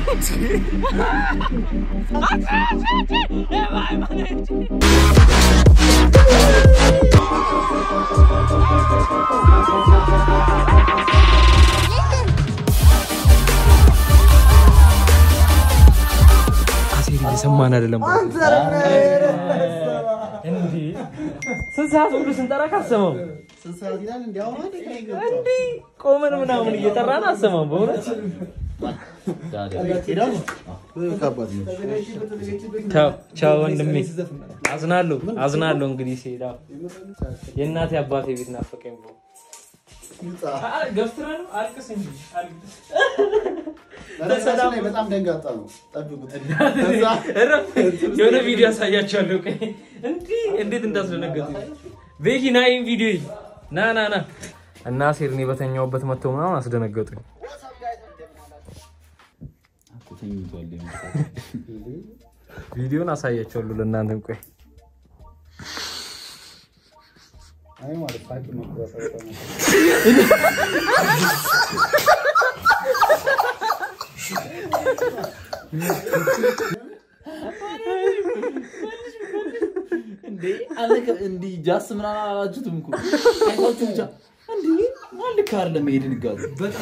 አሴር እየሰማን አይደለም። ስንት ሰዓት ሁሉ ስንጠራ ካሰማው እንዲህ ቆመን ምናምን እየጠራን አሰማም። በእውነት ቻው ቻው ወንድሜ፣ አዝናለሁ አዝናለሁ። እንግዲህ ሲሄድ አዎ፣ የእናቴ አባቴ ቤት ናፈቀኝ። ብሎ ገፍትረህ ነው አልቅስ እንጂ አልቅስ። በነገራችን ላይ በጣም ደንጋጣ ነው። ጠብቁት። እረፍ። የሆነ ቪዲዮ ያሳያቸዋለሁ። ቆይ እንዲህ እንዴት እንዳስደነገጡ ቤኪ ና ይህን ቪዲዮ ይይ። ና ና ና እና ሴር እኔ በተኛውበት መጥተው ምናምን አስደነገጡኝ። ቪዲዮን አሳያቸዋለሁ ለእናንተም። ቆይ አይ ማለት ፋቂ መቁረጥ ነው። እንዴ አለከ እንዲህ ጃስ ምናምን አላላችሁትም እኮ አይታችሁ ብቻ እንዴ ማልክ አይደለም ይሄ ድንጋጤ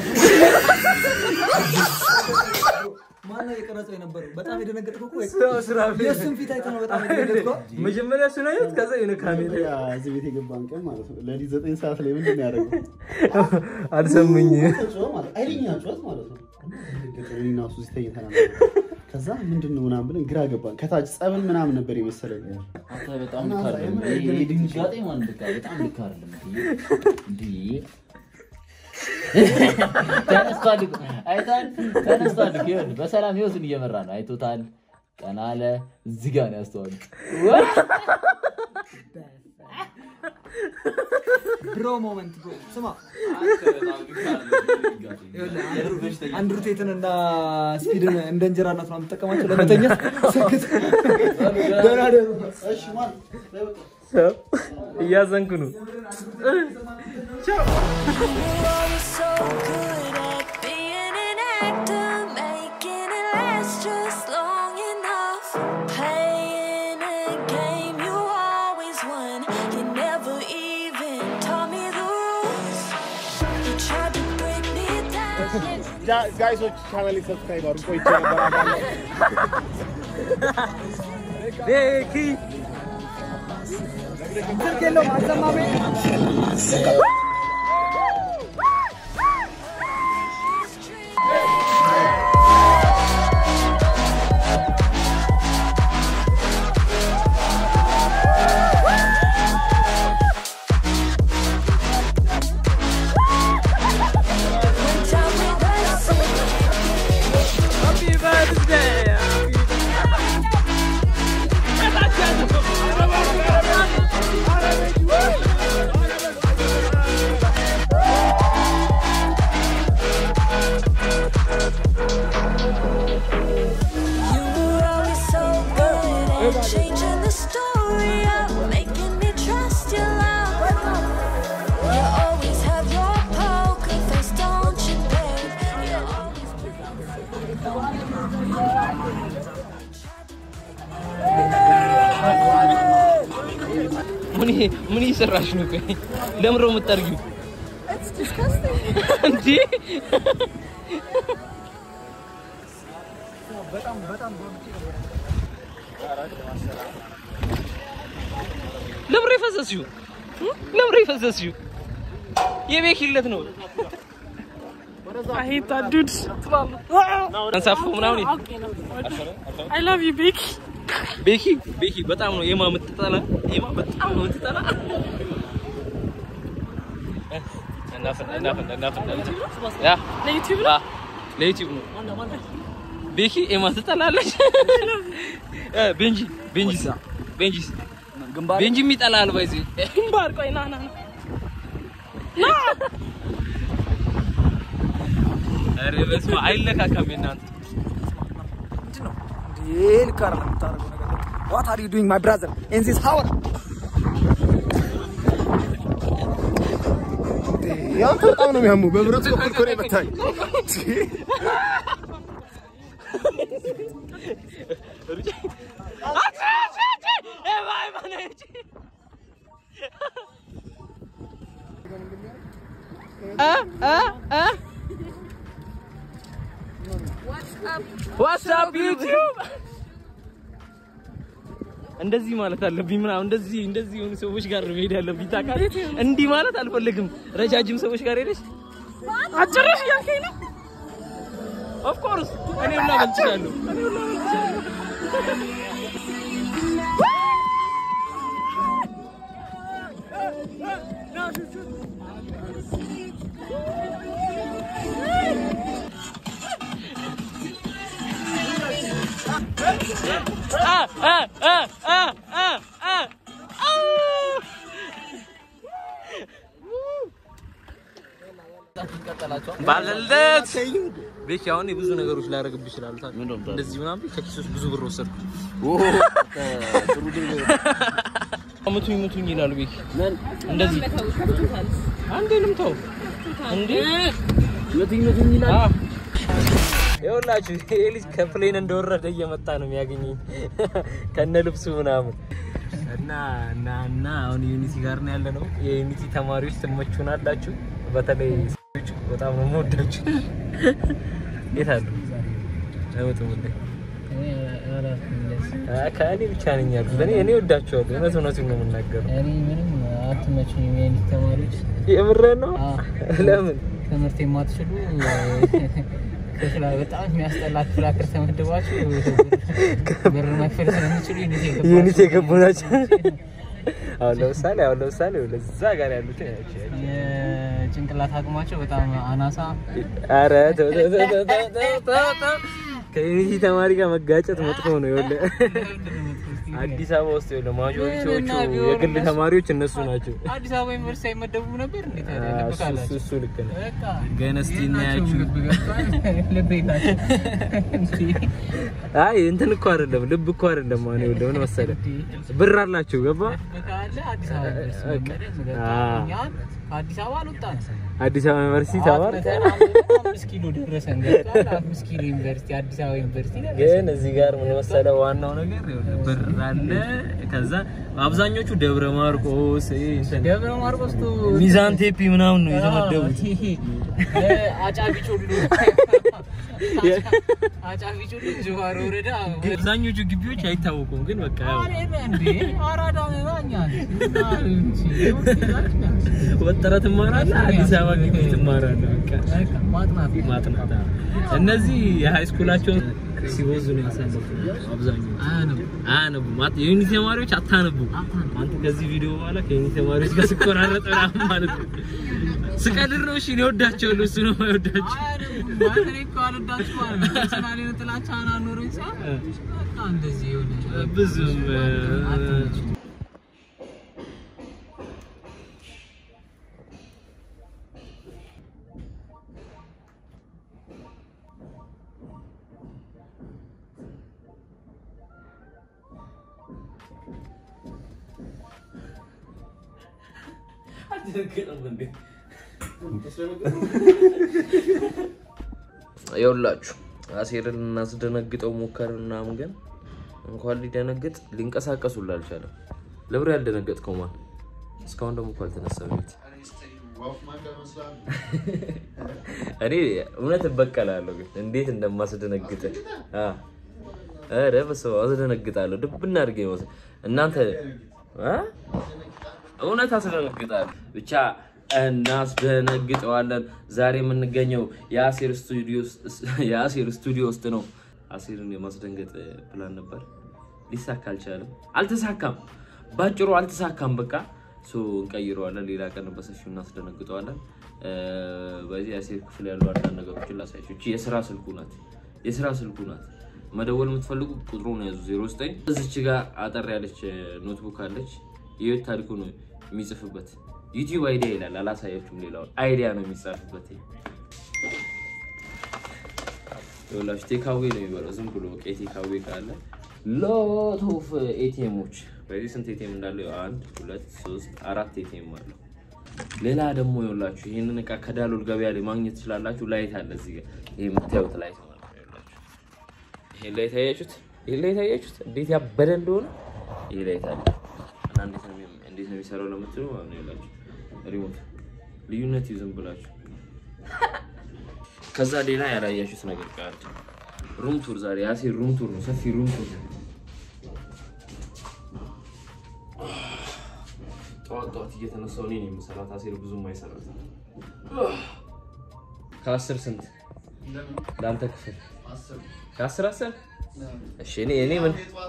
ማነው የቀረጸው የነበረው? በጣም የደነገጥከው እኮ ስራ የእሱን ፊት አይተህ ነው በጣም የደነገጥከው። መጀመሪያ እሱን አየሁት፣ ከዛ የሆነ ካሜራ ያ እዚህ ቤት የገባን ቀን ማለት ነው። ለሊት ዘጠኝ ሰዓት ላይ ምንድን ነው ያደረገው? አልሰሙኝ። ጮኸ ማለት ኃይለኛ ጩኸት ማለት ነው። እኔና እሱ እዚህ ተኝተን ነበር። ከዛ ምንድን ነው ምናምን ብለን ግራ ገባን። ከታች ጸበል ምናምን ነበር የመሰለን። አንተ በጣም ልክ አይደለም ይሄ ድንጋጤ ማለት በቃ በጣም ልክ አይደለም እንዴ ተነስቷል እኮ አይተሃል ተነስቷል እኮ ይኸውልህ በሰላም ህይወቱን እየመራ ነው አይቶታል ቀና አለ እዚህ ጋር ነው ያስተዋሉት ብሮ ሞመንት ብሮ ስማ አንድሩ ቴትን እና ስፒድን እንደ እንጀራ እናት ነው የምትጠቀማቸው ለመተኛት ስክት ደህና ደሩ እሺ ማለት በይ በቃ። እያዘንኩ ነው። always so good at being an actor, making it last just long enough. Playing a game you always won. You never even taught me the rules. You tried to break me down. ጋይሶች ቻናል ሰብስክራይብ አድርጉ። ቆይቼ ነበር አባለ ቤኪ ስልክ የለውም አሰማሜ Tell me that's it. Happy birthday! You were always so good at changing the story up, making me trust your love. You always have your poker face, don't you, babe? You always ምን ምን እየሰራሽ ነው? ቆይ ለምሮ የምጠርጊው እንዴ? ለምሮ የፈሰስሽው ለምሮ የፈሰስሽው የቤኪለት ነው። አንሳፎ ምናምን I love you, Big. ቤኪ ቤኪ በጣም ነው የማ የምትጠላ የማ በጣም ነው የምትጠላ። እናፍና እናፍና እናፍና ያ ለዩቲዩብ አ ለዩቲዩብ ነው። ቤኪ ኤማ ትጠላለች። እ ቤንጂ ቤንጂ ቤንጂ ቤንጂ ይጠላል ባይዚ ግንባር ቆይ ና ና ና ኧረ በስመ አብ አይለካካም የእናንተ ይሄ ልክ አይደለም የምታደርገው ነገር ዋት አር ዩ ዱይንግ ማይ ብራዘር ኢን ዚስ ሃወር ያንተ በጣም ነው የሚያሙ። በብረት በኩል እኮ ነው የመታኝ። ዋትስአፕ ዩቲዩብ እንደዚህ ማለት አለብኝ ምናምን እንደዚህ እንደዚህ የሆኑ ሰዎች ጋር ነው መሄድ ያለብኝ ታውቃለህ። እንዲህ ማለት አልፈልግም። ረጃጅም ሰዎች ጋር ሄደሽ አጭርሽ እያልከኝ ነው? ኦፍ ኮርስ እኔ ሁላ በልቻለሁ። እኔ ሁላ በልቻለሁ። አ አ አ አ አ አ አው! ባለለት ቤኪ አሁን የብዙ ነገሮች ላደርግብህ ይችላሉ። ታውቃለህ? እንደዚህ ምናምን ከኪስ ውስጥ ብዙ ብር ወሰድኩ። ሙቱኝ ሙቱኝ ይላሉ ቤኪ እንደዚህ አንዴ ልምተው እንዴ መቱኝ መቱኝ ይላል። አዎ። ይኸውላችሁ ይሄ ልጅ ከፕሌን እንደወረደ እየመጣ ነው የሚያገኘኝ ከነ ልብሱ ምናምን እና እና እና አሁን ዩኒቲ ጋር ነው ያለ ነው። የዩኒቲ ተማሪዎች ትመቹናላችሁ። በተለይ ሴቶች በጣም ነው የምወዳችሁ። የት አሉ? አይወጡም እንዴ? አ- ከእኔ ብቻ ነኝ ያሉት። እኔ እኔ ወዳቸዋለሁ። እውነት እውነቱን ነው የምናገረው። እኔ ምንም አትመቹኝም የዩኒት ተማሪዎች የምሬን ነው። አዎ። ለምን ትምህርት የማትችሉ ክፍላ በጣም የሚያስጠላ ክፍል አክር ተመድባችሁ ብር መክፈል ስለሚችሉ ዩኒት የገባችሁ ዩኒቲ የገቡ ናቸው። አሁን ለምሳሌ አሁን ለምሳሌ ለዛ ጋር ያሉትን ያቸው የጭንቅላት አቅማቸው በጣም አናሳ አረ ተው ተው ተው ተው ተው ተው ተው ተው። ከዩኒቲ ተማሪ ጋር መጋጨት መጥፎ ነው። ይኸውልህ አዲስ አበባ ውስጥ ይኸውልህ ማጆሪቲዎቹ እና ቢሆን የግል እነሱ- ተማሪዎች እነሱ ናቸው። አዲስ አበባ ዩኒቨርሲቲ አይመደቡም ነበር እንዴት አ፣ ልብ እሱ- ካላቸው እሱ ልክ ነው። በቃ ግን እስቲ የላቸውም እናያችሁ። ልብ ገብቷል ልብ የላቸው አይ እንትን እኮ አይደለም ልብ እኮ አይደለም። አሁን ይኸውልህ ምን መሰለህ ብር አላቸው ገባ ካለ አዲስ አበባ ዩኒቨርሲቲ በቃ። መመደብ በቃ አዎ። እኛ ከአዲስ አበባ አልወጣን አዲስ አበባ ዩኒቨርሲቲ ተማር አጥንተን አንብበን አምስት ኪሎ ደረሰን ገብቷል አምስት ኪሎ ዩኒቨርሲቲ አዲስ አበባ ዩኒቨርሲቲ ደረሰን ግን እዚህ ጋር ምን መሰለህ ዋናው ነገር ይኸውልህ ብር አለ። ከዛ አብዛኞቹ ደብረ ማርቆስ ይሄ እንትን ደብረ ማርቆስ ቶ ሚዛን ቴፒ ምናምን ነው የተመደቡት። አጫቢ ጮሉ አጫቢ ጮሉ ጅዋር ወረዳ አብዛኞቹ ግቢዎች አይታወቁም፣ ግን በቃ ያው እንዴ አራዳ ነባኛ ወጥረህ ትማራለህ፣ አዲስ አበባ ግቢ ትማራለህ። በቃ ማጥናት ማጥናት አዎ። እነዚህ የሃይ ስኩላቸውን ሲወዙ ነው ያሳለፉት አብዛኞቹ። አያነቡም። ማት- የዩኒቲ ተማሪዎች አታነቡም። አንተ ከዚህ ቪዲዮ በኋላ ከዩኒቲ ተማሪዎች ጋር ስቆራረጥ ምናምን ማለት ነው። ስቀልድ ነው። እሺ እኔ እወዳቸዋለሁ፣ እሱ ነው የማይወዳቸው። ማተሬ እኮ አልወዳችሁ ማለት ነው ፐርሰናል የሆነ ጥላቻ አናኖረኝ ሰው በቃ እንደዚህ የሆነ ብዙም አትመችም። ይኸውላችሁ አሴርን እናስደነግጠው ሞከርን ምናምን፣ ግን እንኳን ሊደነግጥ ሊንቀሳቀስ ሁላ አልቻለም። ለብር ያልደነገጥከው ማን? እስካሁን ደግሞ እኮ አልተነሳም ቤት እኔ እውነት እበቀላለሁ፣ ግን እንዴት እንደማስደነግጥ አ ኧረ በስመ አብ አስደነግጣለሁ። ድብና አድርጌ መሰለኝ እናንተ አ እውነት አስደነግጣለሁ። ብቻ እናስደነግጠዋለን። ዛሬ የምንገኘው የአሴር ስቱዲዮ ውስጥ- የአሴር ስቱዲዮ ውስጥ ነው። አሴርን የማስደንገጥ ፕላን ነበር፣ ሊሳካ አልቻለም። አልተሳካም፣ ባጭሩ አልተሳካም። በቃ ሶ እንቀይረዋለን። ሌላ ቀን በሰፊው እናስደነግጠዋለን። እ፣ በዚህ የአሴር ክፍል ያሉ አንዳንድ ነገሮችን ላሳያችሁ። እቺ የስራ ስልኩ ናት፣ የስራ ስልኩ ናት። መደወል የምትፈልጉ ቁጥሩን ያዙ 09 እዚች ጋር አጠር ያለች ኖትቡክ አለች። የህይወት ታሪኩ ነው የሚጽፍበት። ዩቲዩብ አይዲያ ይላል። አላሳያችሁም። ሌላውን አይዲያ ነው የሚጻፍበት። ይኸውላችሁ ቴካዌ ነው የሚበለው። ዝም ብሎ በቃ የቴካዌ ካለ ሎት ኦፍ ኤቲኤሞች በዚህ ስንት ኤቲኤም እንዳለው አንድ ሁለት ሶስት አራት ኤቲኤም አለው። ሌላ ደግሞ ይኸውላችሁ ይህንን እቃ ከዳሎል ገበያ ላይ ማግኘት ትችላላችሁ። ላይት አለ እዚህ ጋር ይሄ የምታዩት ላይት ማለት ነው። ይኸውላችሁ ይሄን ላይት አያችሁት? ይሄን ላይት አያችሁት? እንዴት ያበደ እንደሆነ ይሄ ላይት አለ እና እንዴት ነው የሚ- እንዴት ነው የሚሰራው ለምትሉ ማለት ነው ይኸውላችሁ ሪሞት ልዩነት ይዝም ብላችሁ ከዛ ሌላ ያላያችሁት ነገር ቃል ሩም ቱር ዛሬ ያሴር ሩም ቱር ነው፣ ሰፊ ሩም ቱር ነው። ጠዋት ጠዋት እየተነሳው እኔ ነው የምሰራት። አሴር ብዙም አይሰራት። ከአስር ስንት ለአንተ ክፍል? ከአስር አስር እሺ። እኔ እኔ ምን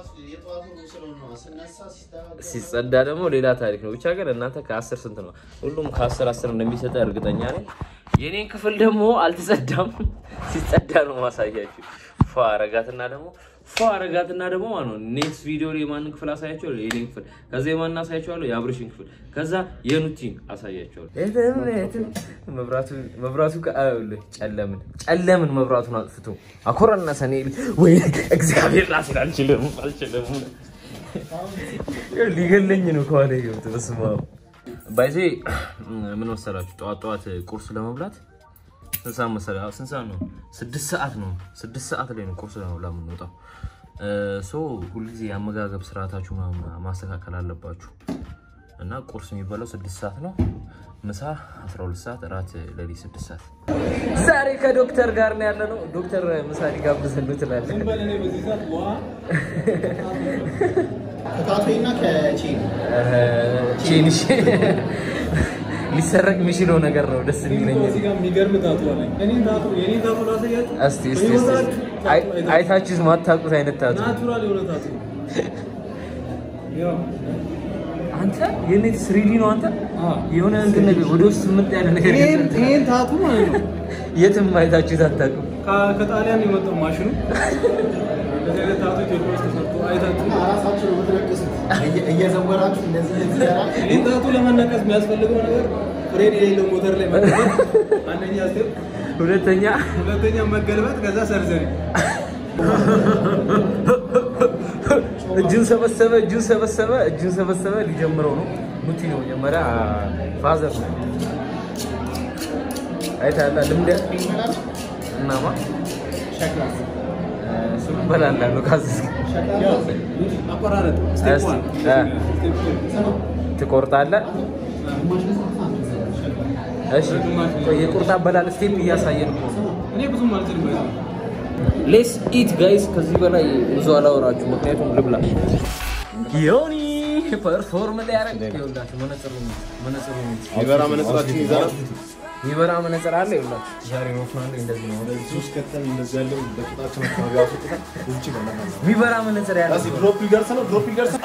ሲጸዳ ደግሞ ሌላ ታሪክ ነው። ብቻ ግን እናንተ ከአስር ስንት ነው? ሁሉም ከአስር አስር እንደሚሰጠ እርግጠኛ ነኝ። የኔን ክፍል ደግሞ አልተጸዳም። ሲጸዳ ነው ማሳያችሁ። ፏ አረጋትና ደግሞ ፏ አረጋትና ደግሞ ማለት ነው ኔክስት ቪዲዮ ላይ የማንን ክፍል አሳያቸዋለሁ? የኔን ክፍል ከዛ የማንን አሳያቸዋለሁ? የአብርሽን ክፍል ከዛ የኑቲን አሳያቸዋለሁ። መብራቱ መብራቱ ከአዩልህ ጨለምን ጨለምን መብራቱን አጥፍቶ አኮረና ሰኔ ወይ እግዚአብሔር ራሴን አልችልም አልችልም ሊገለኝ ነው ከኋላ ይወጥ በስመ አብ ባይዜ ምን መሰላችሁ ጠዋት ጠዋት ቁርስ ለመብላት ስንት ሰዓት መሰለህ? አዎ፣ ስንት ሰዓት ነው? ስድስት ሰዓት ነው። ስድስት ሰዓት ላይ ነው ቁርስ ለመብላት የምንወጣው። ሶ ሁልጊዜ የአመጋገብ ስርዓታችሁ ምናምን ማስተካከል አለባችሁ እና ቁርስ የሚበላው ስድስት ሰዓት ነው። ምሳ 12 ሰዓት፣ እራት ሌሊት ስድስት ሰዓት። ዛሬ ከዶክተር ጋር ነው ያለ ነው። ዶክተር ምሳ ሊጋብዘን ነው ትላለህ። ከታቶና ከቼን ቼንሽ ሊሰረቅ የሚችለው ነገር ነው። ደስ የሚለኝ እዚህ ጋር የሚገርም ታቱ አለኝ። እኔን ታቱ የኔን ታቱ ላሳያችሁ። እስቲ እስቲ እስቲ አይ- አይታችሁስ ማታውቁት አይነት ታቱ ናቹራል የሆነ ታቱ ነው። ያው አንተ የኔት ስሪዲ ነው አንተ አዎ። የሆነ እንትን ነገር ወደ ውስጥ ምጥ ያለ ነገር ይሄን ገዝተህ ይሄን ታቱ ማለት ነው የትም አይታችሁት አታውቁም። ከ- ከጣሊያን የመጣው ማሽኑ እንደዚህ አይነት ታቱ ኢትዮጵያ ውስጥ ተሰርቶ አይታችሁ ራሳችሁ ነው የምትነቅሱት። እየ- እየዘወራችሁ እንደዚህ እንደዚህ ይህን ታቱ ለመነቀስ የሚያስፈልገው ነገር ፍሬን የሌለው ሞተር ላይ መቀመጥ አንደኛ ስቴፕ፣ ሁለተኛ ሁለተኛ መገልበጥ፣ ከዛ ሰርዘሪ። እጁን ሰበሰበ እጁን ሰበሰበ እጁን ሰበሰበ ሊጀምረው ነው። ሙቲ ነው መጀመሪያ ፋዘር ነው አይታላ ልምደ እናማ ሸክላ እሱ በላላ ነው ካዝስ ያው አቆራረጥ ስቴፕ እስቲ፣ ዋን አ። ስቴፕ ቱ ትቆርጣለህ። እሺ የቁርጥ አበላል ስቴፕ እያሳየን እኮ ነው። እኔ ብዙም አልችልም ባይዘው ሌስ ኢት ጋይስ። ከዚህ በላይ ብዙ አላወራችሁ፣ ምክንያቱም ልብላ። ዮኒ ፐርፎርም ሊያደርግ ይኸውላችሁ፣ መነጽሩ መነጽሩ ይበራ መነጽራችን ይዘናል። የሚበራ መነጽር አለ። ይኸውላችሁ ዛሬ ወፍናለ እንደዚህ ነው። እዚህ ውስጥ ከተን እንደዚህ ያለው በቂጣችን አካባቢ አስወጥተን እዚህ ጋር እናናለን። የሚበራ መነጽር ያለ እዚህ ድሮፕ ሊደርስ ነው። ድሮፕ ሊደርስ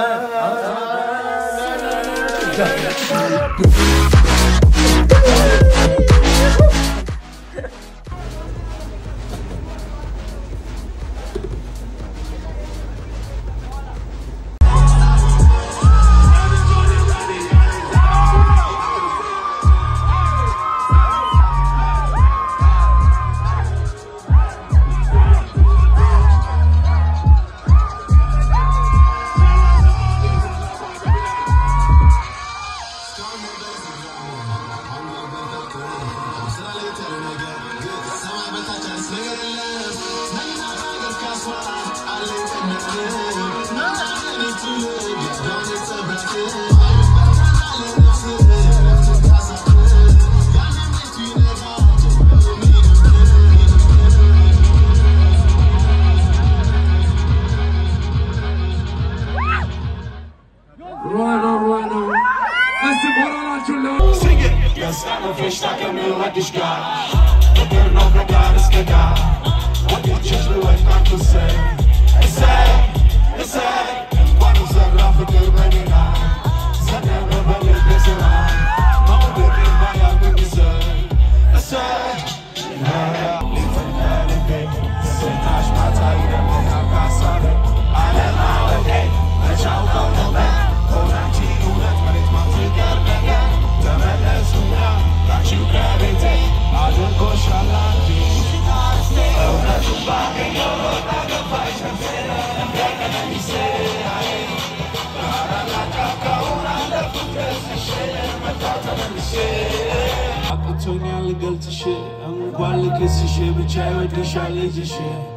አቅቶኛል ልገልጽሽ እንኳን ልክስሽ ብቻ ይወድሻል ልጅሽ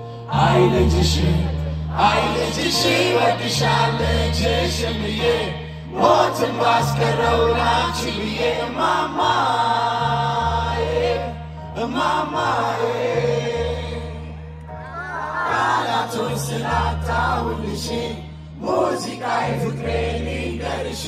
አይ ልጅሽ አይ ልጅሽ ይወድሻል ልጅሽ ብዬ ሞትን ባስቀረው ላንቺ ብዬ ማማዬ እማማዬ ቃላቶች ስላጣሁልሽ ሙዚቃዬ ፍቅሬ ልንገርሽ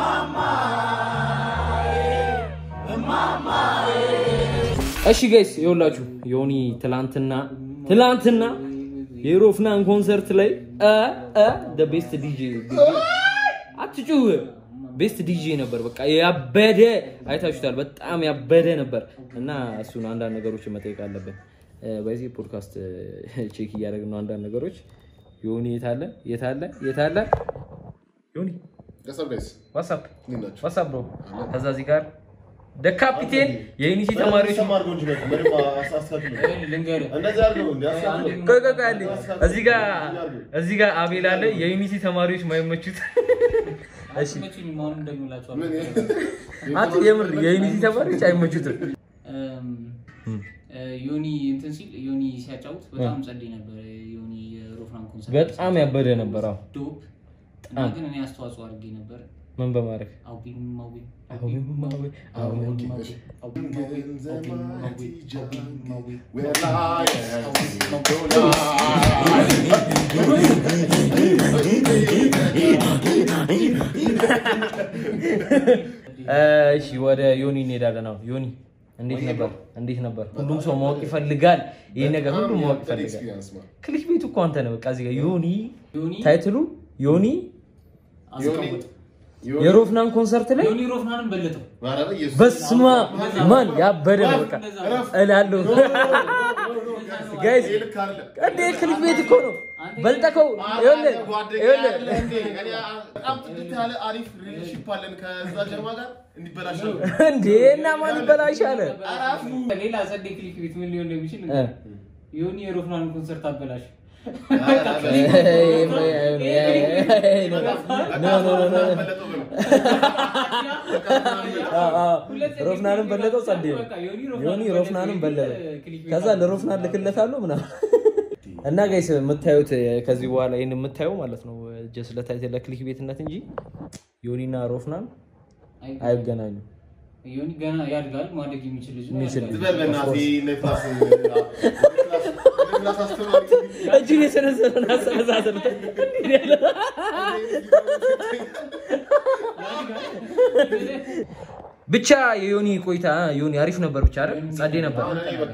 እማማዬ እማማዬ እሺ ጋይስ ይኸውላችሁ ዮኒ ትላንትና ትላንትና የሮፍናን ኮንሰርት ላይ አ አ ደ ቤስት ዲጄ አትጩህ ቤስት ዲጄ ነበር። በቃ ያበደ አይታችሁታል። በጣም ያበደ ነበር እና እሱን አንዳንድ ነገሮች መጠየቅ አለብን። በዚህ ፖድካስት ቼክ እያደረግን ነው አንዳንድ ነገሮች። ዮኒ የታለ የታለ የታለ ዮኒ ዋትሳፕ ዋትሳፕ ብሮ ከዛ እዚህ ጋር ደ ካፒቴን የዩኒቲ ተማሪዎች ቆይ ቆይ ቆይ አንዴ። እዚህ ጋር እዚህ ጋር አቤል አለ የዩኒቲ ተማሪዎች ማይመቹት እሺ አንተ የምር የዩኒቲ ተማሪዎች አይመቹትም ዮኒ እንትን ሲል ዮኒ ሲያጫውት በጣም ጸደይ ነበር። ዮኒ የሮፍራን ኮንሰርት በጣም ያበደ ነበር አዎ ዶፕ እና ግን እኔ አስተዋጽኦ አድርጌ ነበር። ምን በማድረግ አውቢም ማዊ አውቢም ማዊ አውቢም ማዊ እሺ ወደ ዮኒ እንሄዳለን። አሁን ዮኒ እንዴት ነበር? እንዴት ነበር? ሁሉም ሰው ማወቅ ይፈልጋል። ይሄ ነገር ሁሉም ማወቅ ይፈልጋል። ክሊክ ቤቱ እኮ አንተ ነህ። በቃ እዚህ ጋር ዮኒ ታይትሉ ዮኒ የሮፍናን ኮንሰርት ላይ ዮኒ ሮፍናንን በለጠው። በስማ ማን ያበደ ነው። በቃ እላለሁ ጋይስ እንዴ ክሊክ ቤት እኮ ነው በልጠከው። ይኸውልህ ይኸውልህ እንዴ እና ማን ይበላሻል? ሌላ ጸደይ ክሊክ ቤት ምን ሊሆን እንደሚችል ዮኒ የሮፍናንን ኮንሰርት አበላሽ። ሮፍናንም በለጠው ጸዴ ነው። ዮኒ ሮፍናንም በለጠው። ከዛ ለሮፍናን ልክለታለሁ ምናምን እና ጋይስ የምታዩት ከዚህ በኋላ ይህን የምታየው ማለት ነው ጀስ ለታይት ለክሊክ ቤትነት እንጂ ዮኒና ሮፍናን አይገናኙም። ዮኒ ገና ያድጋል፣ ማደግ የሚችል ልጅ ነው። የሚችል ያድጋል። እጁን የሰነዘረን አሰነዛዘር ብቻ የዮኒ ቆይታ ዮኒ አሪፍ ነበር። ብቻ አይደል? ጸዴ ነበር።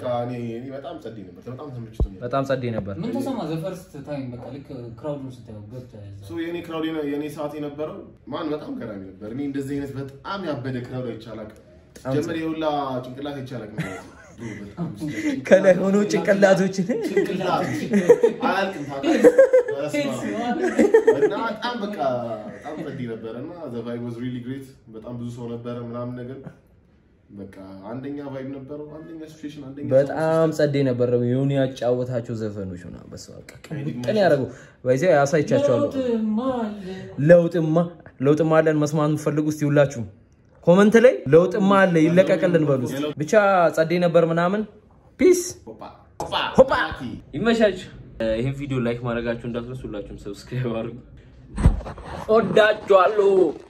በጣም ጸዴ ነበር። ምን ተሰማ? ዘፈርስት ታይም በቃ ልክ ክራውዱን ስታየው ገብተህ እዛ የኔ ክራውድ የኔ ሰዓት የነበረው ማን በጣም ገራሚ ነበር። እኔ እንደዚህ አይነት በጣም ያበደ ክራውድ አይቻላል። ጀመር የሁላ ጭንቅላት አይቻላል። ከላይ ሆኖ ጭንቅላቶችን አያልቅም ታውቃለህ። በስመ አብ። እና በጣም በቃ በጣም ጸዴ ነበረ እና ዘ ቫይብ ዋዝ ሪሊ ግሬት። በጣም ብዙ ሰው ነበረ ምናምን ነገር በቃ አንደኛ ቫይብ ነበረው፣ አንደኛ ሲቹዌሽን፣ አንደኛ በጣም ጸዴ ነበር። ዮኒ ያጫወታቸው ዘፈኖች ሆና በስመ አብ ቅን ያደረጉ በዚያ ያሳይቻቸዋለሁ። ለውጥማ ለውጥማ አለን መስማት የምትፈልጉ እስቲ ሁላችሁም ኮመንት ላይ ለውጥማ አለ ይለቀቅልን በሉ። እስቲ። ብቻ ጸዴ ነበር ምናምን። ፒስ ሆፓ ይመቻችሁ። ይህን ቪዲዮ ላይክ ማድረጋችሁ እንዳትረሱ። ሁላችሁም ሰብስክራይብ አድርጉ። ወዳችኋለሁ።